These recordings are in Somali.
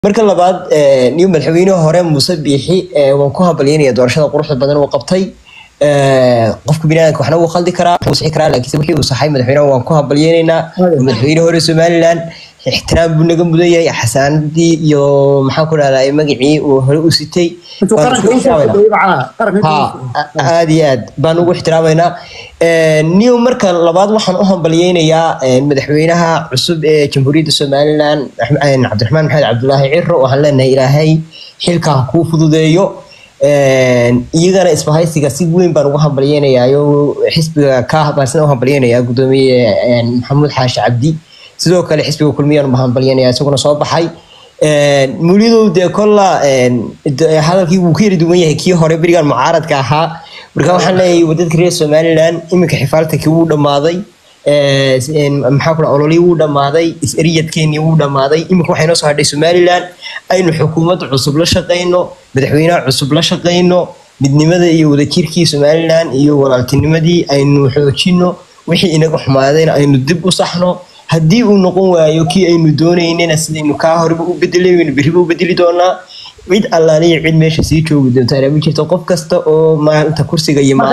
marka labaad niyo madaxweynaha hore muuse biixi waan ku hambalyeynaya doorashada quruxda badan uu qabtay qofka biniaadamka waxna wuu khaldi karaa wuu sixi karaa laakiinse wixii uu saxay madaxweynaha waan ku hambalyeynaynaa madaxweyne hore somaliland ixtiraam buu naga mudan yahay xasaanadii iyo maxaan ku dhahdaa magacii uu hore u sitay aad iyo aad baan ugu ixtiraamaynaa niyo marka labaad waxaan u hambalyeynayaa madaxweynaha cusub ee jamhuuriyadda somaliland cabdiraxmaan maxamed cabdulaahi ciro waxaan leenahay ilaahay xilka ha kuu fududeeyo iyagana isbahaysiga si weyn baan ugu hambalyeynayaa xisbiga ka baan u hambalyeynayaa gudoomiye maxamuud xaashi cabdi sidoo kale xisbiga kulmiyaan hambalyanaya isaguna soo baxay mulidow dee kolla hadalkii wuu ka yari duwan yahay kii hore berigan mucaaradka ahaa marka waxaan leeyahay wadadka reer somaliland iminka xifaaltankii wuu dhammaaday maxaa ku ololii wuu dhammaaday is-eriyadkeenii wuu dhammaaday iminka waxay noo soo hadhay somaliland aynu xukuumadda cusub la shaqayno madaxweynaha cusub la shaqayno midnimada iyo wadajirkii somaliland iyo walaaltinimadii aynu xoojino wixii inaga xumaadayna aynu dib u saxno haddii uu noqon waayo kii aynu doonaynana sidaynu kaa horeba u bedelaynu berriba u bedeli doonaa cid allaaliya cid meesha sii joogi doonta ma jirto qof kasta oo maanta kursiga iyo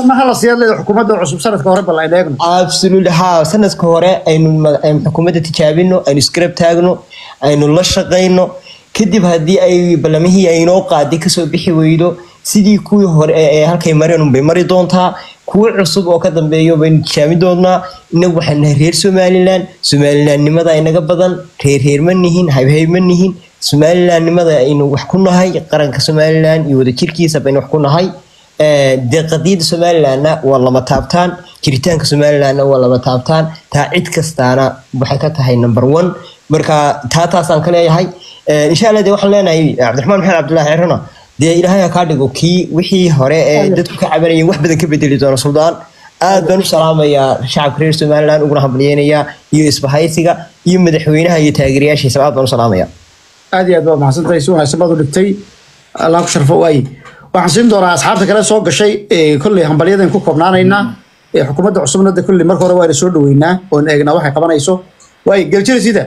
absolutely ha sanadka hore aynu xukuumadda tijaabino aynu isgarab taagno aynu la shaqayno kadib haddii ay ballamihii aynoo qaaday kasoo bixi weydo sidii kuwii hore ee halkay mareen bay mari doontaa kuwo cusub oo ka dambeeyo baynu tijaabin doonaa inagu waxaan nahay reer somaliland somalilandnimada inaga badan reer reer ma nihin haybhayb ma nihin somalilandnimada aynu wax ku nahay qaranka somaliland iyo wadajirkiisa baynu wax ku nahay dee qadiyadda somalilandna waa lama taabtaan jiritaanka somalilandna waa lama taabtaan taa cid kastaana waxay ka tahay number one marka taa taasaan ka leeyahay insha allah dee waxaan leenahay cabdiraxmaan maxamed cabdullaahi cirona dee ilaahay ha kaa dhigo kii wixii hore ee dadku ka cabanayeen wax badan ka bedeli doona suldaan aad baan u salaamayaa shacabka reer somaliland uguna hambalyeynayaa iyo isbahaysiga iyo madaxweynaha iyo taageerayaashiisa aad baan u salaamaya aad iyo aad baa mahadsantahay si wanaagsan baad u dhigtay allah ku sharfo waaye waxaan siin doonaa asxaabta kale soo gashay kolley hambalyadan ku koobnaanaynaa xukuumadda cusubna de kolley marka hore waana soo dhaweynaa oon eegnaa waxay qabanayso waaye geljira sida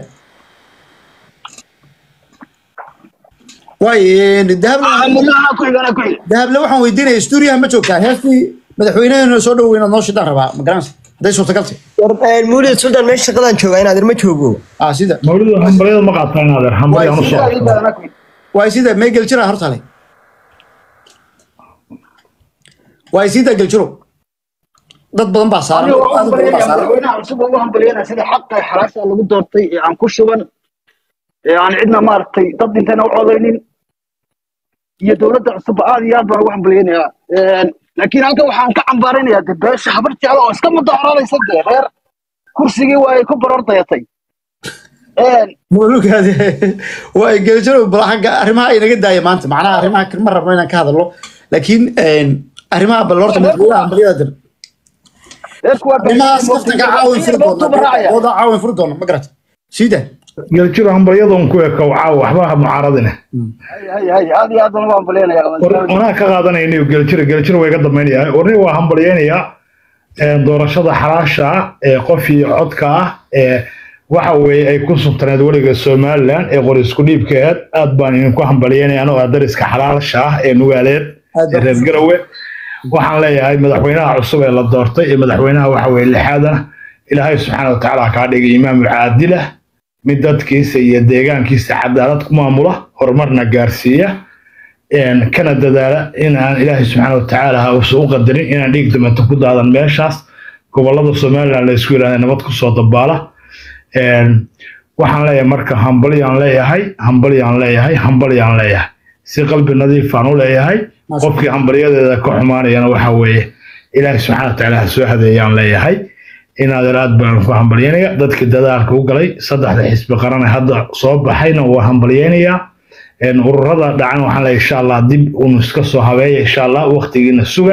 waaye dahable waxaan weydiinaya stuuriyaha ma joogtaa heestii madaxweynaheena soo dhow inaad noo shidaan rabaa magaranaysa hadday suurtagalta mawlid suldan meesha shaqadaan joogaa in adeer ma joogo ah sida mawlidu hambalyada ma qaataa in adeer hambalyaan usoo waay sida mee geljira hortale waay sida geljiro dad badan baa saaran aad u badan baa saaran madaxweynaha cusub ugu hambalyeynaya sida xaqa xalaasha lagu doortay ee aan ku shuban ee aan cidna maaragtay dad dhintayna u codaynin iyo dowladda cusubba aad iyo aad baan ugu hambalyeynayaa laakiin halkan waxaan ka cambaaraynayaa de beesha habarteeda oo iska mudaharaadaysa dee reer kursigii waa ay ku baroor dayatay mulugaadi waay geljiro bal xagga arrimaha inaga daaya maanta macnaha arrimaha ma rabno inaan ka hadalno laakiin arrimaha bal horta madaxweynaha hambalyada dir arrimahaas kaftanka caawin furi doona wada caawin furi doona ma garata siida geljiro hambalyadan ku eka caaw waxba ha mucaaradine aad iyo aad baan ugu hambalyeynayaa anaa ka qaadanaynayo geljiro geljiro way ga dambaynaya orni waa hambalyeynayaa doorashada xalaasha ah ee qof iyo codka ah ee waxa weeye ay ku subtaneed weliga somaliland ee qor isku dhiibkeed aad baan idinku hambalyeynaya anoo ah dariska xalaasha ah ee nugaaleed ee reer garowe waxaan leeyahay madaxweynaha cusub ee la doortay ee madaxweynaha waxa weeye lixaadana ilaahay subxaana watacaala kaa dhigay imaam caadilah mid dadkiisa iyo deegaankiisa cadaalad ku maamula horumarna gaarsiiya kana dadaala in aan ilaahay subxaana watacaala uusan u qadarin inaan dhiig damanta ku daadan meeshaas gobolada somaliland la isku yidhahda nabad kusoo dabaala waxaan leeyahay marka hambalyaan leeyahay hambalyaan leeyahay hambalyaan leeyahay si qalbi nadiifaan u leeyahay qofkii hambalyadeeda ka xumaanayana waxa weeye ilaahay subxaana watacaala ha soo hadeeyaan leeyahay inaadeer aad baan ku hambalyeynaya dadkii dadaalka u galay saddexda xisbi qarane hadda soo baxayna waa hambalyeynayaa ururada dhacan waxaan leeyahay insha allah dib unu iska soo habeeya insha allah waqtigiina suga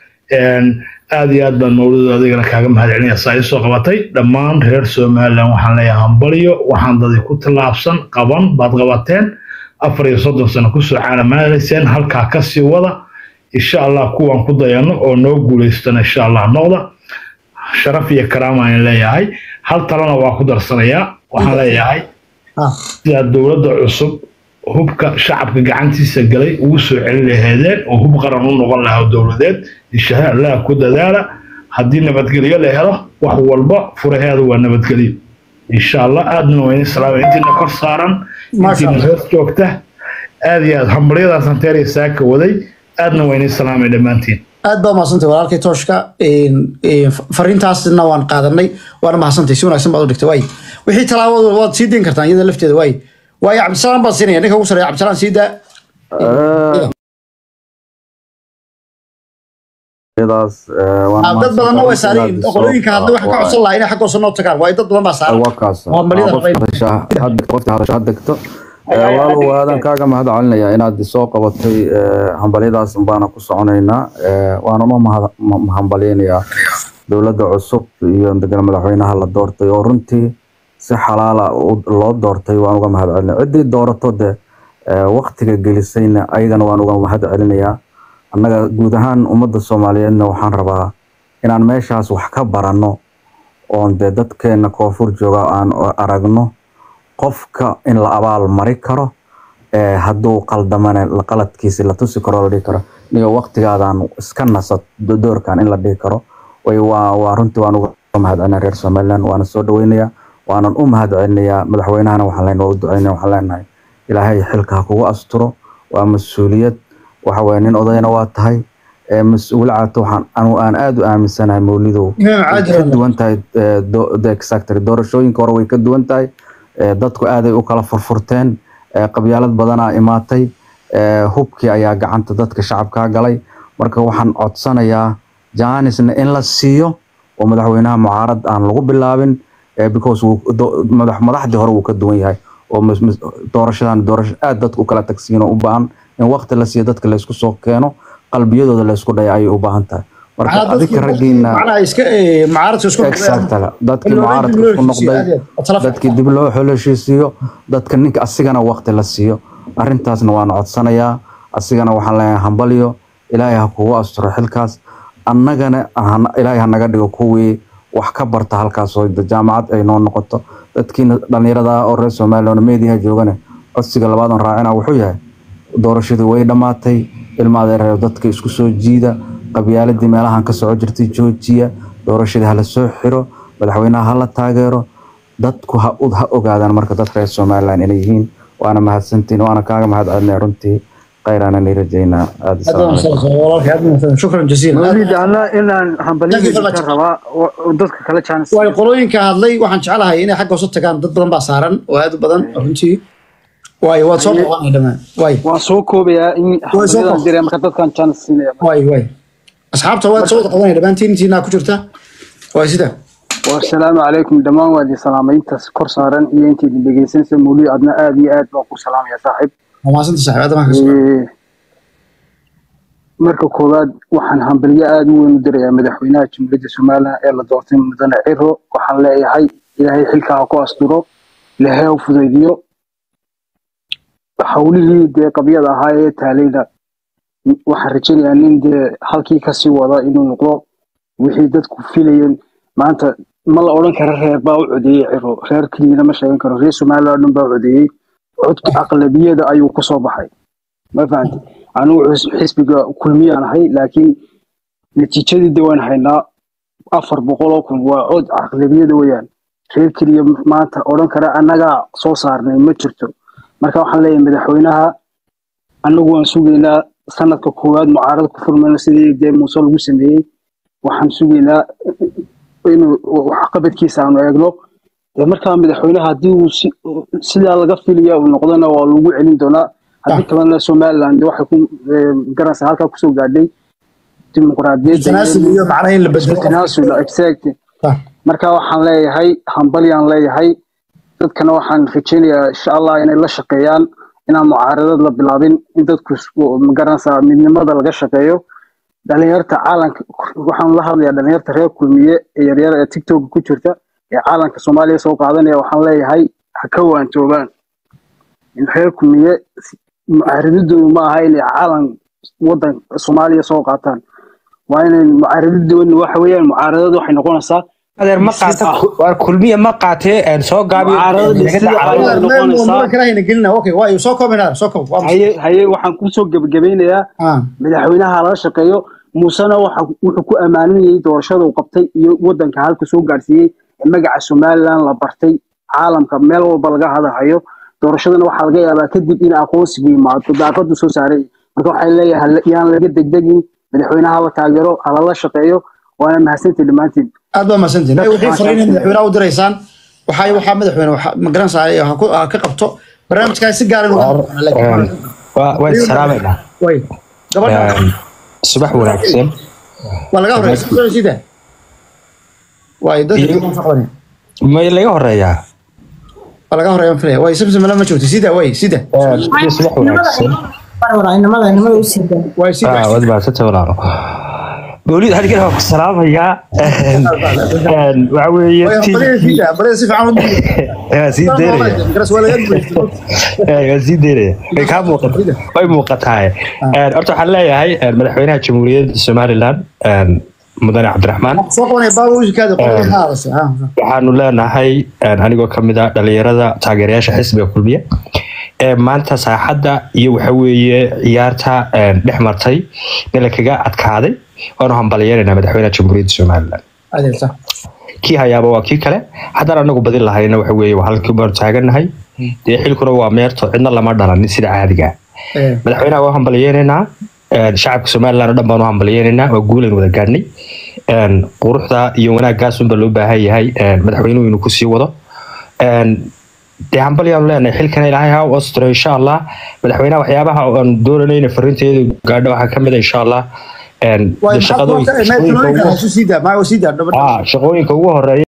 aad iyo aad baan mawlid adigana kaaga mahadcelinaya saa isoo qabatay dhammaan reer somaliland waxaan leeyahay hambalyo waxaan dadi ku tallaabsan qaban baad qabateen afar iyo soddon sano kusoo caalamaanayseen halkaa kasii wada insha allah kuwaan ku dayano oo noo guulaystana insha allah noqda sharaf iyo karaama aan leeyahay hal talana waa ku darsanayaa waxaan leeyahay sida dowladda cusub hubka shacabka gacantiisa galay ugu soo celin lahaydeen oo hub qaran u noqon lahaa dowladeed insha allah ku dadaala haddii nabadgelyo la helo wax walba furaheeda waa nabadgelyo insha allah aadna waa idin salaama intiina kor saaran Masha intiina Allah. hoos joogta aad iyo aad hambalyadaas anteeriya saaka waday aadna waa idin salaamay dhammaantiin aad baa mahadsantay walaalkay tooshka een, een, fariintaasna waan qaadanay waana mahadsantay si wanaagsan baad u dhigtay waay wixii talaabadu waad sii dayn kartaan iyada lafteeda waay waayo cabdisalaam baan siinaya ninka ugu sareeya cabdisalaam sii daa iyadaas eh, waan Ah, dad badanna way mahadsan saareen inaad qolooyinka soo- hadda waxaan ka waa- codsan lahaa inay xaggoosa noo tagaan waayo dad badan baa saaran waa kaas Waa malida qofka rabayn. hadasha- had- qofka hadasha had degto Eh, walaalow aadan kaaga mahad celinaya inaad soo qabatay eh, hambalyadaas baana ku soconaynaa Eh, waana ma mahad- ma- hambalyaynayaa dowladda cusub iyo degan madaxweynaha la doortay oo runtii si xalaala u- loo doortay waan uga mahad celinaya ciddii doorato de eh, waqtiga gelisayna ayagana waan uga mahad celinayaa annaga guud ahaan ummadda soomaaliyeedna waxaan rabaa inaan meeshaas wax ka baranno oon dee dadkeena koonfur jooga aan aragno qofka in la abaal mari karo ee hadduu qaldamane la qaladkiisi la tusi karo la dhihi karo niyo waqtigaadaan iska nasad do- doorkan in la dhihi karo way waa waa runtii waan uga mahad celinaya reer somaliland waana soo dhaweynayaa waanan u mahad celinayaa madaxweynahana waxaan leenahay waa u duceynaya waxaan leenahay ilaahay xilka ha kugu asturo waa mas-uuliyad waxa weye nin odayna waa tahay ee mas-uul caato waxaan anu aan aada u aaminsanahay mawlidow imaam way caadi ka duwan tahay eh, do- the exactly doorashooyinka hore way ka duwan tahay Eh, dadku aaday u kala furfurteen eh, qabyaalad badanaa imaatay eh, hubkii ayaa gacanta dadka shacabkaa galay marka waxaan codsanayaa jaanisna in la siiyo oo madaxweynaha mucaarad aan lagu bilaabin eh, because wuu- do- madax madaxdii hore wuu ka duwan yahay oo mas- mas- doorashadan doorasho aad dadku u kala tagsiin oo u baahan in waqti la siiyo dadka laysku soo keeno qalbiyadooda laysku dhaya ayay u baahan tahay marka macnaha adika dadkii raggiina macnaha iska eh, mucaaradka isku exactly dadkii Loo- mucaaradka loo isku heshiisiyo, noqday aad iyo aad. Tala- dadkii dib loo xoloshiisiiyo dadka ninka asigana waqti la siiyo arrintaasna waan codsanayaa asigana waxaan leeyahay hambalyo ilaahay ha kugu asturo xilkaas annagana han- ilaahay ha naga dhigo kuwii wax ka barta halkaas oo jaamacad ay noo noqoto dadkiina dhallinyarada ah oo reer somaliland meediyaha joogane codsiga labaadan raacina wuxuu yahay doorashadii way dhammaatay ilma adeereer dadka isku soo jiida qabyaaladii meelahan ka soco jirtay joojiya doorashadii hala soo xiro madaxweynaha hala taageero dadku ha u- ha ogaadaan marka dadka reer somaliland inay yihiin waana mahadsantiin waana kaaga mahad celinaya runtii khayraana nii rajaynaa aada aad baa mahadsan walaalkay aad baa mahadsan shukran jasiilan mawlid ana inaan Thank you hambalyada very much. ka rabaa oo- oo dadka kale jaanis waayo qolooyinka hadlay waxaan jeclahay inay xagga hoose tagaan dad badan baa saaran oo aad u badan runtii waayo waad soo dhaqaanay dhammaan waay waan soo koobayaa in Waa soo hambalyadan koob. diray marka dadkan jaanis siinaya waay waay asxaabta waad soo wada qadanaya dhammaantiin intiinaa ku jirta waay sida wasalaamu calaykum dhammaan waa idin salaamay intaas kor saaran iyo intii idin dhegeysanaysa mawlid adna aad iyo aad baan ku salaamaya saaxiib waa mahadsanta saaxiib aad baan ka soo Ee, marka koowaad waxaan hambalyo aada u weyn u dirayaa madaxweynaha jamhuuriyadda somalilan ee la doortay mudane ciro waxaan leeyahay ilaahay xilka ha ku asturo ilaahay ha u fudaydiyo howlihii dee qabyada ahaa ee taalayna waxaan rajaynayaa nin dee halkii kasii wada inuu noqdo wixii dadku filayeen maanta ma la odhan karo reer baa u codeeyey ciro reer keliyana ma sheegan karo reer somaliland oo dhan baa u codeeyey codka aqlabiyada ayuu kusoo baxay ma fahanti anigu xis- xisbiga kulmiyaan ahay laakiin natiijadii de waan haynaa afar boqol oo kun waa cod aqlabiyada weyaan reer keliya maanta odhan kara annagaa soo saarnay ma jirto marka waxaan leeyahay madaxweynaha annagu waan sugaynaa sanadka koowaad mucaarad ku furmayno sidii dee muuse lagu sameeyey waxaan sugaynaa inuu waxqabadkiisa aanu eegno dee markaa madaxweynaha haddii uu si- sidaa laga filaya uu noqdona waa lagu celin doonaa haddii kalena somaliland dee waxay ku eh, garanaysaa halkaa kusoo gaadhay dimuqraadiyadda tanaasul iyo macnaha in la bedelo tanaasul exact Ah, marka waxaan leeyahay hambalyaan leeyahay dadkana waxaan rajaynayaa insha allah inay la shaqeeyaan inaan mucaaradad la bilaabin in dadku isku- magaranaysaa midnimada laga shaqeeyo dhalinyarta caalanka waxaan la hadlayaa dhalinyarta reer kulmiye ee yaryar ee tiktok ku jirta ee caalanka soomaaliya soo qaadanaya waxaan leeyahay ha ka waantoobaan in reer kulmiye si- mucaaradadoodu ma aha inay caalan wadan soomaaliya soo qaataan waa inay mucaaradadoodu waxa weeyaan mucaaradadu waxay noqonaysaa adeer ma qaata waar kulmiya ma qaatee een soo gaabiyo Mucaaradada naga sida dacwada. caawinaya. noqonaysaa. muran kale hayna gelina okay waayo soo koobinaa soo koob waa maxay? haye haye waxaan kusoo gebagabeynayaa Ah. madaxweynaha lala shaqeeyo muusena waxa wuxuu ku ammaaninayay doorashada uu qabtay iyo wadanka halka soo gaarsiiyey ee magaca somaliland la bartay caalamka meel walba laga hadalhayo doorashadana waxaa laga yaabaa kadib in aqoonsigu yimaado daaqadu soo saaray marka waxay leeyahay yaan laga degdegin madaxweynaha la taageero halala shaqeeyo waana mahadsantii dhammaantiin aad baa mahadsantihin ay wixii fariinay madaxweynaha u diraysaan waxaa waxaa madaxweyne waxa ma garanaysaa ha ku ha ka qabto barnaamijkaa si gaar ah Een, waa- waan salaamaynaa way gabadha Een, subax wanaagsan waa laga horeysa sida way dadka may laga horeeyaa waa laga horeeya filaya way samsam lama joogto sida way sida Een, iyo subax wanaagsan inamada inamada u sida way Ah, sida waad mahadsantahay walaalo mawlid halkan waan ku salaamayaa Een, een, waxa weeye way ti- badida sida badida si fiican u waa sii deynaya garas waa laga guuleystay Ee, waa sii deynaya way kaa muuqata way muuqataa Een, horta waxaan leeyahay een, madaxweynaha jamhuuriyadda somaliland een, mudane cabdiraxmaan soo qabanaya baaba ushikaada qolada haadasa ha waxaanu leenahay een, anigoo ka mid ah dhalinyarada taageerayaasha xisbiga kulmiye ee maanta saaxadda iyo waxa weeye ciyaarta een, dhex martay meel kaga adkaaday waanu hambalyeynayna madaxweynaha jamhuuriyadda somaliland adeerta kii hayaaba waa kii kale haddaan anagu badin lahayna waxa weeye waa halkii baanu taagannahay dee xilkuna waa meerto cidna lama dhalanin sida caadiga ah. ee madaxweynaha waa hambalyeynaynaa een, shacabka somaliland oo dhan baanu hambalyeynaynaa waa guulan wada gaadhnay een, quruxda iyo wanaagaasunba loo baahan yahay een, madaxweynuhu inuu kusii wado een, dee hambalyaanu leenahay xilkana ilaahay ha u astiro insha allah madaxweynaha waxyaabaha aan doonanay inay fariinteedu gaadho waxaa ka mid a insha allah een, way dee shaqadooyin- shaqooyinka ugu- sida ma sida Ah, shaqooyinka ugu horeeya